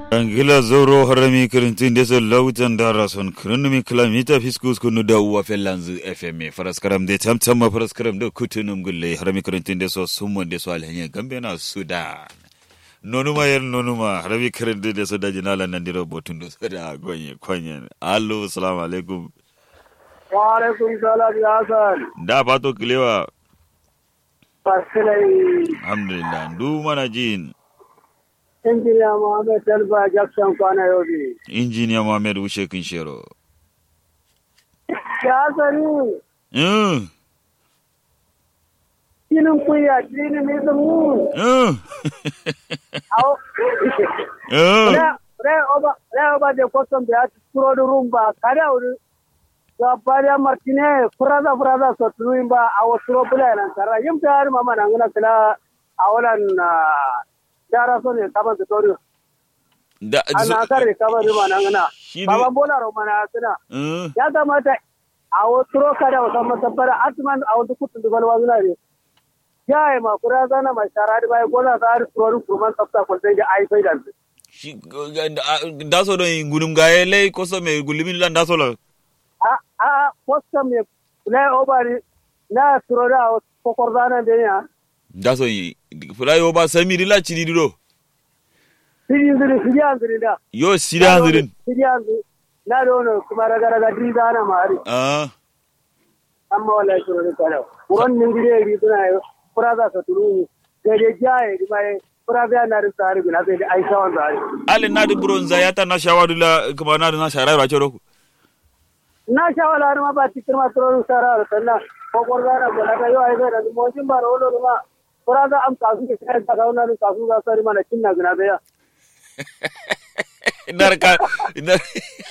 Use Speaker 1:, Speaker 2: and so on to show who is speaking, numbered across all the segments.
Speaker 1: Angila zoro harami kirintin desa lautan dara son kirinumi kilamita fiskus kunu da uwa fellanzu FM faraskaram de tamtama faraskaram da kutunum gulle harami kirintin desa summa desa alhanya gambe na Sudan. Nonuma yer nonuma harami kirintin desa da jinala nandiro botun desa da gonye konye. Allo salamu alaikum.
Speaker 2: Wa alaikum salam ya Hassan.
Speaker 1: Da fato kilewa.
Speaker 2: Fasilai.
Speaker 1: Alhamdulillah. Du mana jin.
Speaker 2: Injiniya Muhammad Talba Jackson kwana yobe.
Speaker 1: Injiniya Muhammad Ushe Kinshero.
Speaker 2: Ya Hassani.
Speaker 1: Mm.
Speaker 2: Kinin kuya, kinin mizumu.
Speaker 1: Mm.
Speaker 2: Au.
Speaker 1: Mm.
Speaker 2: Re oba, re oba de custom de at turo du rumba. Kada uru. Sa paria Martine, furaza furaza so tuimba awo turo bula nan tara. Yim tar mama nangana kala awalan dara so ne kaba tori.
Speaker 1: Da,
Speaker 2: Ana kare kaba du manangana.
Speaker 1: Shi ne-
Speaker 2: Baba bola ro mana suna.
Speaker 1: Mm.
Speaker 2: ya kamata a wasu roka da wasan masabbara atman a wasu kutun dugal wazuna ne ya yi makura zana mai shara da bayan gona za a rufurorin kurman tsafta kwaltai da ai fai da su
Speaker 1: Shi daso don gunum gaye lay koso me gulimin lan daso la.
Speaker 2: a a kwasta mai kula obari na turo da wasu kokor zana da ya
Speaker 1: Daso yi fulai oba samiri la chidi duro.
Speaker 2: siri ziri siri an ziri da
Speaker 1: Yo sida hanzirin.
Speaker 2: siri an ziri na da wani kuma raga raga di zana mari
Speaker 1: Ah.
Speaker 2: amma wallahi turo da kalau wurin ningire ri suna yi kura za su turu ga da jaye di mai kura biya na da tsari bi na sai da ai sawan tsari
Speaker 1: Ale na di bronza ya ta na shawadu la kuma na na shara ba choro.
Speaker 2: na sha wala ma ba cikin ma tsoron sara da sanna ko gwarza na gola ta yau ai zai da mojin ba da wolo ma kura za am kasu ke kai ta kauna ni kasu za sari mana kinna gina da ya
Speaker 1: Inar ka inar.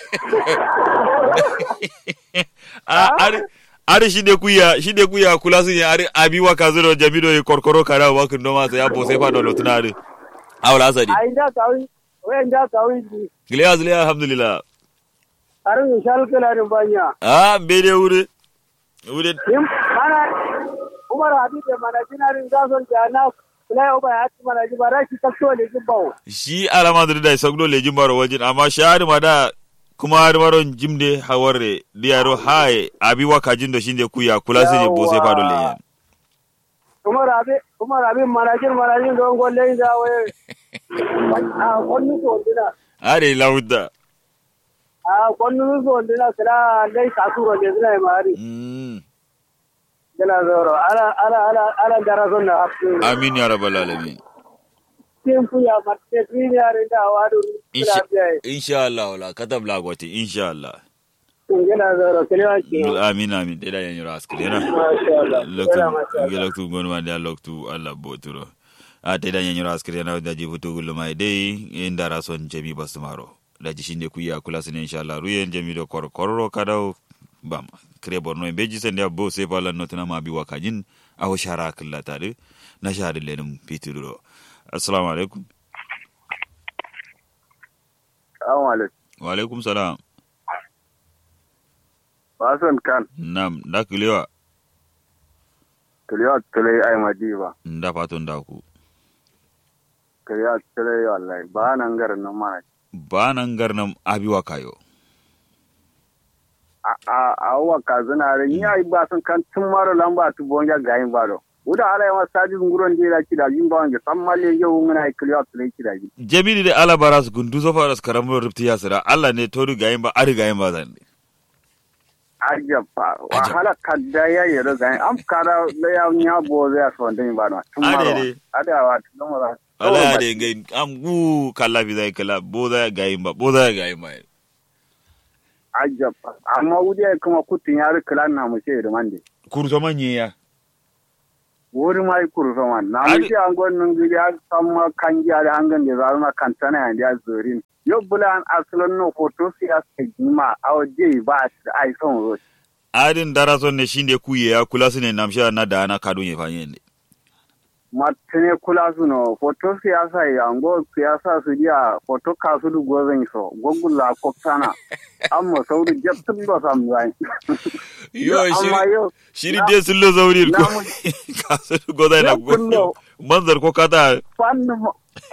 Speaker 1: Ah ari ari shi de kuya shi de kuya kula sun ya ari abi wa kazuro jamido e korkoro kara wa kun do ma sai abo sai fa do lotuna ari. Awla asadi.
Speaker 2: ai da kawi wayan da kawi ji
Speaker 1: Gile azli alhamdulillah.
Speaker 2: arin shal kala ni banya
Speaker 1: Ah bede wure. Wure
Speaker 2: yin mana umar habib da mana jinarin gason da na kulai oba ya ci mana ji ba rashi takto ne jin bawo
Speaker 1: shi alama da da sagdo le jimbaro wajin amma shahari ma da kuma har maron jimde hawarre diyaro haye abi waka jindo shinde kuya kula sine bo sai fado le yan
Speaker 2: umar habib umar habib mana jin mana jin don golle da waye a konnu ko dina
Speaker 1: are lawda
Speaker 2: a konnu ko dina kala dai kasu ro ne zai mari
Speaker 1: mm
Speaker 2: Yana zoro, ala ala ala ala darason na hafi.
Speaker 1: amin ya rabbal alamin
Speaker 2: Tin fuya matte premier da wadu
Speaker 1: insha
Speaker 2: lafiya.
Speaker 1: insha Allah wala katab la gwati insha Allah
Speaker 2: Yana zoro, kalewa ki.
Speaker 1: amin amin da yan yura askri yana
Speaker 2: Masha Allah.
Speaker 1: loktu
Speaker 2: Yana masha Allah.
Speaker 1: geloktu gonma da loktu Allah boturo a te da yan yura askri yana da jibutu gulma dai inda rason jami basmaro da ji shinde kuya kula sine insha Allah ruyen jami do kor korro kadau bam kre borno en beji sende bo se pala notna ma bi wakajin aw shara kala tare na shari lenum pituro assalamu alaikum
Speaker 2: Assalamu alaikum.
Speaker 1: wa alaikum salam
Speaker 2: Basan kan,
Speaker 1: nam da kilewa
Speaker 2: kalewa kale ai madiba.
Speaker 1: da fatun da ku
Speaker 2: Kalewa kale wallahi ba nan garin nan mana.
Speaker 1: ba nan garnam abi wakayo
Speaker 2: A a a wa kazuna ran ya ba san kan tun maro lamba tu bonja gayin baro. Uda ala yawa saji nguron dira kida yin ba wange sammalle yau ngana kalewa kale kida ji.
Speaker 1: jamili da ala baras gundu so faras karamro ripti yasira allah ne toru gayin ba ari gayin ba zan
Speaker 2: Ajabba, wahala kadda ya yi da gayin am kada da ya nya bo zai so ndin ba no. Tun
Speaker 1: Ade
Speaker 2: maro.
Speaker 1: de.
Speaker 2: Ada wa tun maro.
Speaker 1: ala ya de gayin am gu kala bi zai kala bo za gayin ba bo za gayin ba
Speaker 2: ajabba amma wuri ya kuma kutun ya rikila na mu ce da mande
Speaker 1: kurso manye ya
Speaker 2: wuri ma yi kuru sama na mu
Speaker 1: Ade-
Speaker 2: ce an gwanin gidi ya sama kan giya da hangan da zaru na kantana ya da zorin yau bula an asalin no hoto siyasa jima a waje ba a shi ai son roshi
Speaker 1: adin darason ne shinde kuye ya kula su ne namsha na da ana kadun ya fanye ne
Speaker 2: matine kula su no hoto siyasa ya ngo siyasa su dia hoto kasu du gozan so gogula ko sana amma sauri jabtun ba sam zai
Speaker 1: yo
Speaker 2: amma
Speaker 1: shiri
Speaker 2: yau
Speaker 1: shiri dai sun lo zauri ko
Speaker 2: na mu-
Speaker 1: kasu goda na
Speaker 2: Ya kullo.
Speaker 1: manzar ko kata
Speaker 2: fannin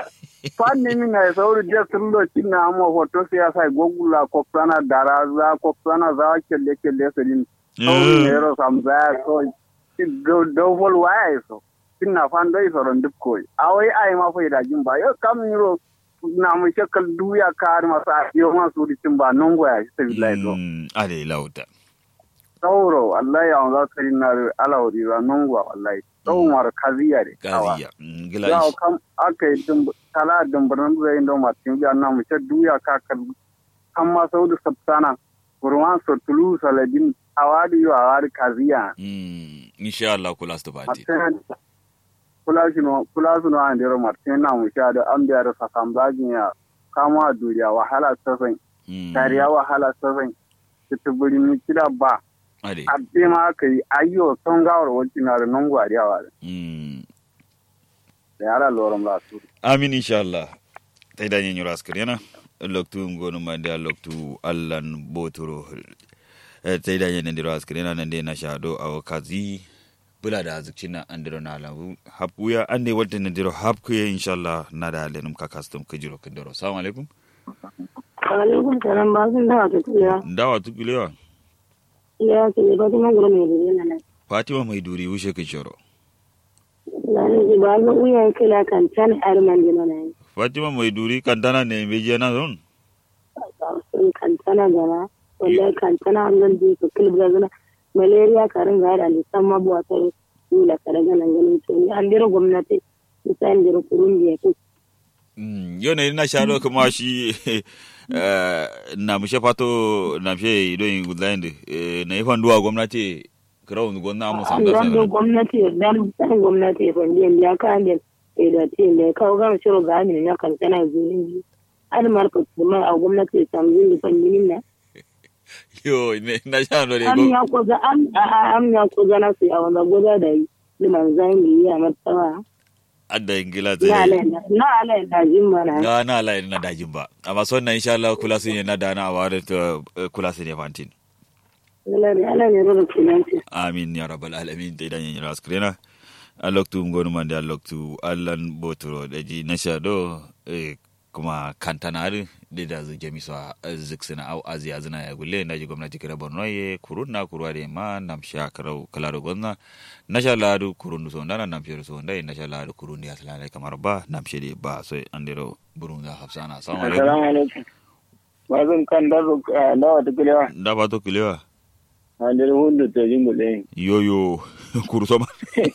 Speaker 2: fanni min na sauri je sun do cinna amo hoto siyasa gogula ko sana dara za ko sana za kelle kelle sedin sauri ne ro sam za so do do vol waya so cinna fan do so ron duk koy awai ai ma fa da jin ba yo kam ni ro na mu shakal duya kar masa yo ma su di cin ba non goya shi billahi do
Speaker 1: ale lauta
Speaker 2: sauro wallahi an za ka rin na alawari ra non goya wallahi tsawon kaziya de
Speaker 1: kaziya gila
Speaker 2: ya kam aka yi tala dumburin zai ndo martin biya na mace duya kakar kan ma sau da sabtana kurman sotulu saladin awadi yo awadi kaziya
Speaker 1: insha Allah kula su bati
Speaker 2: kula shi no kula su no an dero martin na mu sha da an biya da sakam bagin ya kama duriya wahala sasan tariya wahala sasan tutuburi ni kida ba abbe ma aka yi ayyo son gawar wancin na da nan gwariyawa da da yara loran ba su
Speaker 1: amin insha Allah tai da yin yuras kirena loktu ngonu mande loktu allan botoro tai da yin ndiras kirena nan de na shado aw kazi bula da azukcina andiro na labu hapuya ande wadda na diro hapku ya insha Allah na da alenum ka custom kujiro kindoro assalamu alaikum
Speaker 3: alaikum salam ba sun dawa tukulewa
Speaker 1: dawa tukulewa
Speaker 3: ya ce ne fatima gura mai duri na nan
Speaker 1: fatima mai duri wushe ka shoro
Speaker 3: lani ji ba ga uya kila kan tan arman dina na yi
Speaker 1: fatima mai duri kantana ne me je na zon
Speaker 3: sun kantana gana wallahi kantana an zan je su kilbra gana malaria karin ga da nisan mabuwa ta kula kare ganan ganin to ni an dira gwamnati nisan dira kurun biya ko
Speaker 1: yau ne na sharo kuma shi na mushe fato na fiye idon yin gudland na yi fanduwa gwamnati kirawun gwamna mu san
Speaker 3: gasa don gwamnati dan dan gwamnati fan biyan ya kan da da tin da kawo gama shiro ga amin ya kan tana zurin ji an marka kuma a gwamnati sam zin da fan yin na
Speaker 1: yo ne na sharo ne
Speaker 3: am ya ko za am am ya ko za na su a wanda goda da yi liman zan yi a martaba
Speaker 1: adda ingila
Speaker 3: na ala na ala dajin mana
Speaker 1: na na ala na dajin ba amma son na insha Allah kula su ne na dana a ware ta kula su ne fantin
Speaker 3: ala ne rura kinanci
Speaker 1: amin ya rabbal alamin da idan yin raskrena aloktu ngonu mande aloktu allan botoro da ji na shado kuma kantanari da da zu jami so ziksina au aziya zina ya gulle na ji gwamnati kira borno ye kurun na kurwa de ma nam sha karau kalaro gonna na sha ladu kurun so ndana nam shiro so ndai na sha ladu kurun ya salale kamar ba nam shiri ba so andiro burun da hafsana assalamu alaikum
Speaker 2: assalamu alaikum bazin kan da dawa ta kilewa
Speaker 1: da ba to kilewa
Speaker 2: andir hundu to jingule
Speaker 1: yoyo kuru so ma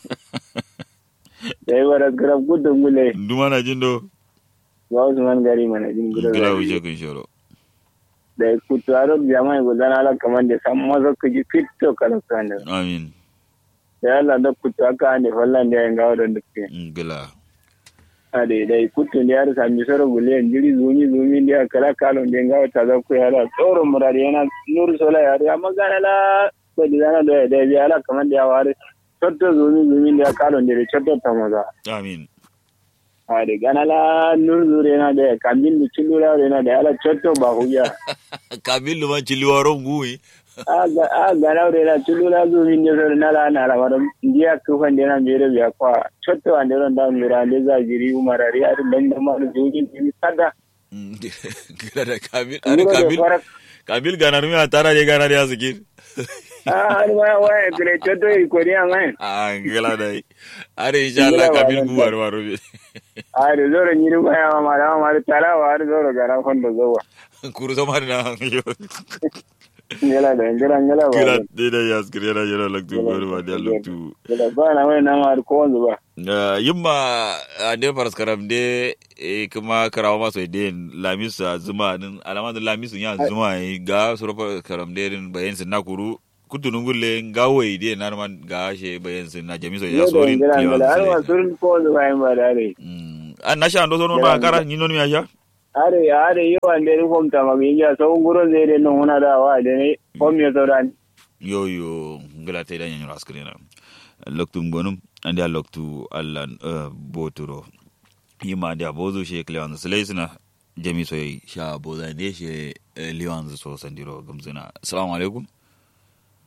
Speaker 2: dai wara grab gudun gule
Speaker 1: duma na jindo
Speaker 2: ba su man gari mana jin gudu
Speaker 1: gila wuce kun shoro
Speaker 2: da kutu aro jama'a gudana ala kamar da san maza ku ji fito kala sanda
Speaker 1: amin
Speaker 2: da Allah da kutu aka ne fallan da yan gawo da dukke
Speaker 1: gila
Speaker 2: a da dai kutu da yar sami soro gule jiri zumi zumi da kala kalon da gawo ta za ku yara tsoron murari yana nur sola yare amma gana la ko di zana da da biya ala kamar da ya ware chotto zumi zumi da kalon da chotto ta maza
Speaker 1: amin
Speaker 2: Ade ganala nur zure na da kamin da cilura na da ala chotto ba huya.
Speaker 1: kabilu man ciliwaro ngui
Speaker 2: A gana ure na cilura zu min da zure na la na rawar ndiya kufan da na mere biya kwa chotto an da da mira da za jiri umara ri ar dan da ma zuji ni sada.
Speaker 1: gila da kabil are kabil kabil ganar mi atara je ganar ya sikir
Speaker 2: Ah, har ma waya gure chotto i kori amai.
Speaker 1: ah gila dai are insha Allah kabil buwar waro
Speaker 2: A da zoro ni ru ya ma da ma da tara wa har zoro gana kon da zowa.
Speaker 1: kuru so mar na yo
Speaker 2: Ngela da ngela ngela ba.
Speaker 1: gila de da ya skir yana yana laktu gor ma da laktu
Speaker 2: Ngela ba na wai na ma ko wanzu ba.
Speaker 1: yimma ande faras karam de kuma karawa maso de lamisa zuma din alama da lamisu ya zuma ga sura karam de bayan sin nakuru kutunun gulle gawai de narman ga she bayan sin na jamiso ya sorin
Speaker 2: Ngela ngela har ma surun ko wanzu ba yin ba da dai.
Speaker 1: an na sha ando sono ma kara ni non mi aja
Speaker 2: are are yo ande ru kom tama mi ya so nguro zere no huna da wa de ne kom yo so dan
Speaker 1: yo yo ngala te dan nyoro askrina loktu ngonum ande loktu allan boturo yima ande abozu she klewan seleisna jami so sha boza de she liwan so sandiro gamzina assalamu alaikum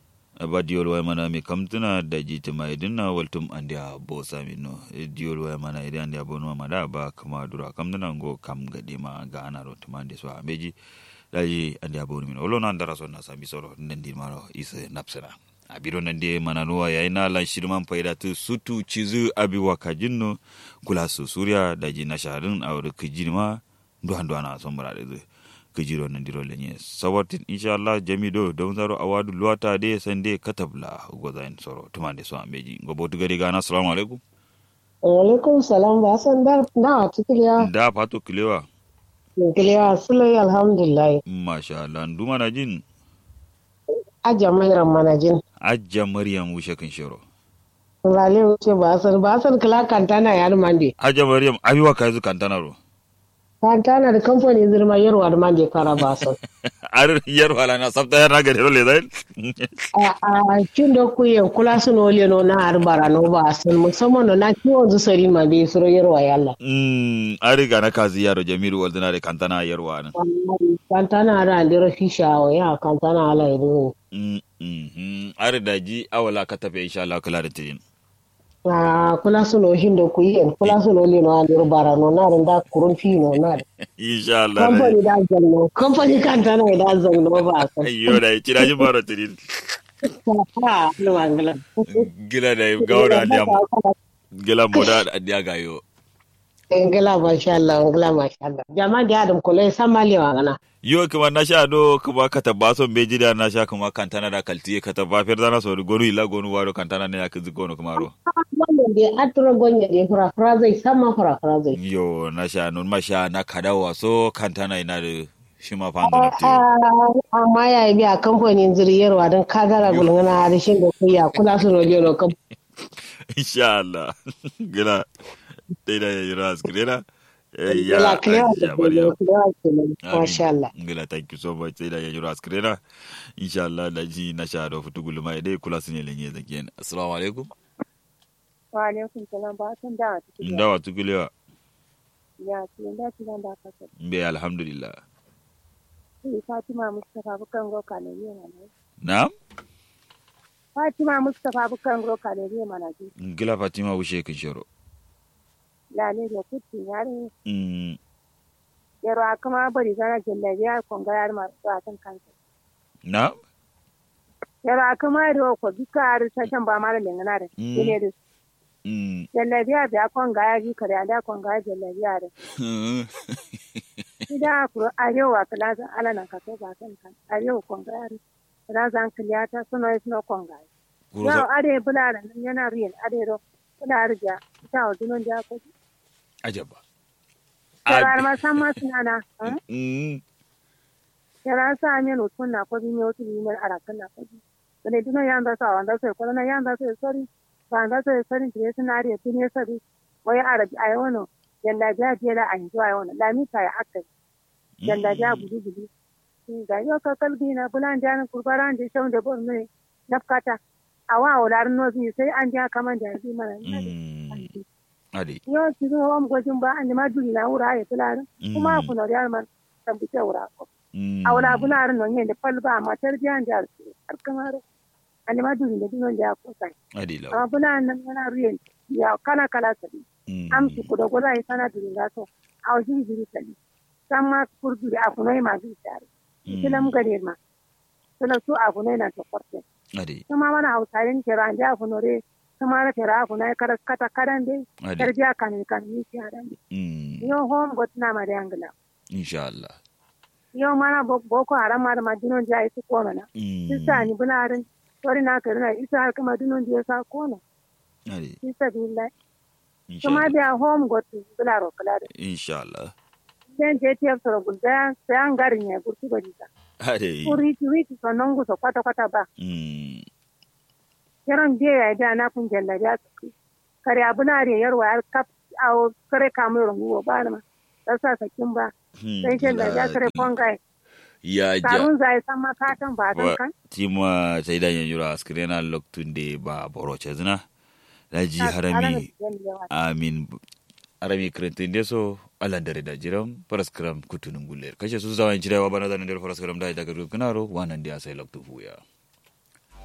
Speaker 1: ba diol way mana mi kamtuna da jiti mai dinna waltum andia bo sami no diol way mana ide andia bo no mada ba kama dura kamtuna go kam gadi ma ga ana ro tumande so ameji daji andia bo mi no lo nan dara so na sami soro ndendi maro ise napsena abiro nande mana nuwa yaina lan shirman faida tu sutu cizu abi wakajinno kula su suriya daji na shaharin a wuri kijirma duhan duhana son murade zai kijiro nan diro lenye sawatin inshallah jamido don zaro awadu luwata de sande katabla gozain soro tumande so ambeji gobo tugari gana assalamu alaikum
Speaker 4: alaikum salam ba san da da tikiliya
Speaker 1: da fato kilewa
Speaker 4: tikiliya sulai alhamdulillah
Speaker 1: masha Allah nduma na jin
Speaker 4: aja mai manajin
Speaker 1: ajja maryam wushe kan shiro
Speaker 4: lale wuce ba san ba san kala kantana ya mande
Speaker 1: ajja maryam abiwa kai zu kantana ro
Speaker 4: kantana da kamfani zirma yarwa da mande kara ba san
Speaker 1: ar yar wala na sabta yar na gare le dai
Speaker 4: a a kin da ku yin kula su no le no na arbara no ba san musamman no na kiwon zu sari ma be suro yarwa yalla
Speaker 1: mm ari ga na kazi yaro jamiru waldana da kantana yarwa nan
Speaker 4: kantana ra ndiro fisha wa ya kantana ala ido
Speaker 1: mm mm ari da ji awala ka tafe insha Allah kula da tidin
Speaker 4: a kula su no hin da ku yin kula su no le no andiro bara no na da kurun fi no na
Speaker 1: insha Allah
Speaker 4: kamfani da zanno kamfani kantana da zanno ba san
Speaker 1: ayyo da kira ji baro tidin
Speaker 4: ha no angala
Speaker 1: gila da gawra da gila moda da gayo
Speaker 4: ngala masha Allah ngala masha Allah jama da adam ko le samali wa gana
Speaker 1: yo kuma na sha do kuma ka tabba son beji da na sha kuma kantana da kaltiye ka tabba fer dana so gonu ila gonu waro kantana ne ya kizi gonu kuma ro
Speaker 4: wannan da atro gonya da fura fura zai sama fura fura zai
Speaker 1: yo na sha nun ma sha na kadawa so kantana ina da shi ma fanga na te
Speaker 4: amma ya yi biya kamfanin ziriyarwa don kagara gulgana da shi da kuya kula su rojo no kam
Speaker 1: insha Allah gila dai da yayi ras gila
Speaker 4: Gila clear da
Speaker 1: Maryam.
Speaker 4: clear kenan masha Allah
Speaker 1: Ngila thank you so much sai da yayi ras gila insha Allah da ji na sha da futu gulma dai kula su ne lenye zakiyan assalamu alaikum
Speaker 3: wa alaikum salam ba san da ta kike
Speaker 1: ndawa tukulewa
Speaker 3: ya ce da ci da ka sa
Speaker 1: mbe alhamdulillah
Speaker 3: sai Fatima Mustafa bukan roka ne ne mana
Speaker 1: na'am
Speaker 3: Fatima Mustafa bukan roka ne ne mana ji
Speaker 1: ngila fatima wushe kin shoro
Speaker 3: lale da kutti yare
Speaker 1: mm
Speaker 3: yaro akama bari zana jallabi ya konga yar ma ba san kansa
Speaker 1: na'am
Speaker 3: yaro akama ro ko bika ar ta kan ba mara lengana da
Speaker 1: Mm.
Speaker 3: ne da
Speaker 1: mm
Speaker 3: jallabi ya da konga ya ji kare da konga ya jallabi ya da ida ku arewa kala zan ala nan ka to ba san kan arewa konga ya kala zan kaliya ta suno suno konga
Speaker 1: Kuro
Speaker 3: yau
Speaker 1: sa-
Speaker 3: are bula da nan yana riyan are ro bula rija ta wa dunon da ko
Speaker 1: ajaba
Speaker 3: Yarar ma san ma suna na.
Speaker 1: mm
Speaker 3: Yarar sa min utun na ko bin yotu ni men arakan na ko. Dane dino yanda sa wanda sai ko na yanda sai sori. Ba anda sai sori dire suna riya tun ya sabi. Wai arabi ayi wono. Yalla ja je la an zuwa wono. La mi kai akai. Yalla ja gudu gudu. Ga yo ka kalbi na bulan jan kurbaran je shawde bor ne. Nafkata. Awa olar no bi sai an ja kaman da bi mana.
Speaker 1: mm ade
Speaker 3: Yo ki zo am gojin ba an ma duri na wura ya tulare. Kuma
Speaker 1: Mm.
Speaker 3: ku no yar man tambuce wura ko.
Speaker 1: mm
Speaker 3: awla bunar no nyende palba ma tarbiyan jar har kamar ani ma duri da dinon da ko sai
Speaker 1: ade law
Speaker 3: amma bunar nan yana ruyen ya kana kala sabi
Speaker 1: mm
Speaker 3: am su ko da gola yi sana duri da so aw jiri jiri sabi sama kurdu da afunai ma bi tare kilam gare ma sala su afunai na to korte
Speaker 1: ade
Speaker 3: kuma mana hausarin kira da afunore kuma na kira afunai kara kata karan dai
Speaker 1: ade
Speaker 3: tarbiya kan kan ni kira
Speaker 1: mm
Speaker 3: yo hom gotna ma da angla
Speaker 1: insha Allah
Speaker 3: yo mana bo- boko haram ma da madinon ja su ko mana
Speaker 1: mm
Speaker 3: Sisa ni bunarin tori na karina isa har kama dunon je sa kona.
Speaker 1: ade
Speaker 3: Sisa billah.
Speaker 1: insha
Speaker 3: Kuma
Speaker 1: Allah
Speaker 3: biya home got bularo kala da.
Speaker 1: insha Allah
Speaker 3: Den je tiyar soro gulda sai an garin ya gurti bari ta.
Speaker 1: ade
Speaker 3: Kuri ki wiki so non guso kwata kwata ba.
Speaker 1: mm
Speaker 3: Yaron je ya da na kun jalla ya su. Kare abunare yarwa har kap awo kare kamu rungu ba ma. Dasa sakin ba. Sai jalla ya kare fongai.
Speaker 1: ya ja
Speaker 3: Karun zai san makatan ba dan
Speaker 1: wa
Speaker 3: kan.
Speaker 1: tima sai da yanjura askrena loktunde ba boroche zina laji
Speaker 3: Alana
Speaker 1: harami
Speaker 3: da yawa.
Speaker 1: amin harami krentinde so ala dare da jiram paraskram kutunum guller kashe su zawan cirewa bana zanen der paraskram da daga kunaro wanan dia sai loktu fuya